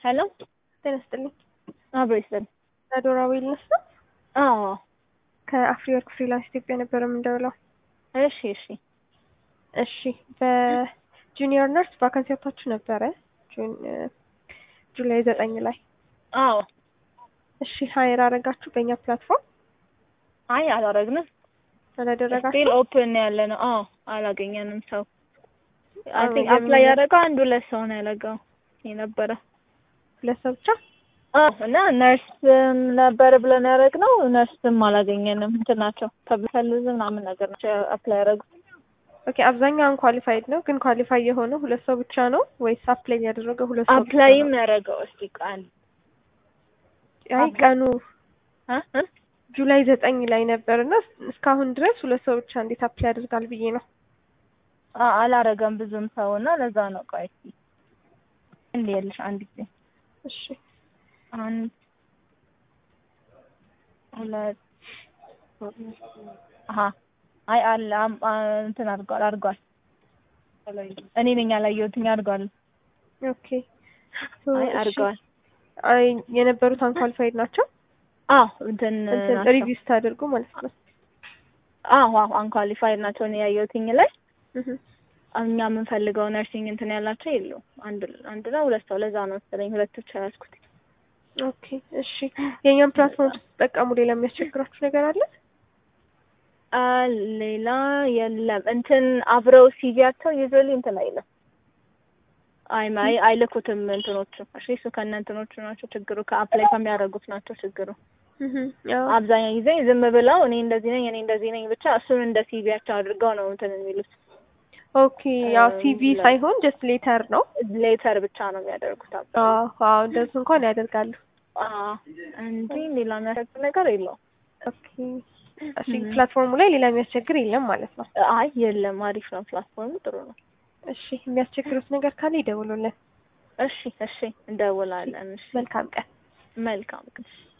ሄሎ ጤና ይስጥልኝ። አብሮ ይስጥልኝ። አዶራ ዌልነስ ነው። አዎ ከአፍሪወርክ ፍሪላንስ ኢትዮጵያ ነበር የምንደውለው። እሺ እሺ እሺ በጁኒየር ነርስ ቫካንሲ ወጥታችሁ ነበረ ጁን ጁላይ ዘጠኝ ላይ አዎ እሺ ሀይር አረጋችሁ በእኛ ፕላትፎርም አይ አላረግንም። ስቲል አላደረጋችሁ? ኦፕን ያለ ነው። አዎ አላገኘንም ሰው አይ አዎ፣ ቲንክ የምን- አፕላይ ያደረገው አንድ ሁለት ሰው ነው ያለገው የነበረ ሁለት ሰው ብቻ? አዎ እና ነርስም ነበር ብለን ያደረግነው ነርስም አላገኘንም። እንትን ናቸው ፐብሊክ ሄልዝ ምናምን ነገር ናቸው አፕላይ ያደረጉት። ኦኬ አብዛኛው አንኳሊፋይድ ነው፣ ግን ኳሊፋይ የሆነው ሁለት ሰው ብቻ ነው ወይስ አፕላይ ያደረገው ሁለት ሰው ብቻ አፕላይም ነው? ያደረገው እስቲ ቃል አይ ቀኑ እ እ ጁላይ ዘጠኝ ላይ ነበር እና እስካሁን ድረስ ሁለት ሰው ብቻ እንዴት አፕላይ ያደርጋል ብዬ ነው። አ- አላረገም ብዙም ሰው እና ለዛ ነው። ቆይ እስኪ እንዴ ያለሽ አንድ ጊዜ እሺ አንድ ሁለት አሀ አይ አለ አም- አ- እንትን አድርጓል አድርጓል እኔ ነኝ ያላየሁትኝ አድርጓል ኦኬ ሶ አይ እሺ። አድርገዋል አይ የነበሩት አንኳሊፋይድ ናቸው። አዎ እንትን እንትን ናቸው ሪቪው ስታደርጉ ማለት ነው። አዎ አዎ አንኳሊፋይድ ናቸው እኔ ያየሁትኝ ላይ እህ እኛ የምንፈልገው ነርሲንግ እንትን ያላቸው የለውም አንድ አንድ ነው ሁለት ሰው ለዛ ነው መሰለኝ ሁለት ብቻ ያዝኩት ኦኬ እሺ። የእኛም ፕላትፎርም ስትጠቀሙ ሌላ የሚያስቸግራችሁ ነገር አለ? አ ሌላ የለም እንትን አብረው ሲቪያቸው ዩዝዋሊ እንትን አይልም አይ አይ አይልኩትም እንትኖቹ እሺ እሱ ከእነ እንትኖቹ ናቸው ችግሩ ከአፕላይ ከሚያደርጉት ናቸው ችግሩ እህ ያው አብዛኛው ጊዜ ዝም ብለው እኔ እንደዚህ ነኝ እኔ እንደዚህ ነኝ ብቻ እሱን እንደ ሲቪያቸው አድርገው ነው እንትን የሚሉት ኦኬ ያው እ ሲቪ ላይ- ሳይሆን ጀስት ሌተር ነው። ሌተር ብቻ ነው የሚያደርጉት አብዛኛው አዎ አዎ እንደሱ እንኳን ያደርጋሉ። አዎ እንጂ ሌላ የሚያደርግ ነገር የለውም ኦኬ እሺ እም። ፕላትፎርሙ ላይ ሌላ የሚያስቸግር የለም ማለት ነው። አይ የለም አሪፍ ነው ፕላትፎርሙ ጥሩ ነው እሺ የሚያስቸግሩት ነገር ካለ ይደውሉልን። እሺ እሺ እንደውላለን እሺ መልካም ቀን። መልካም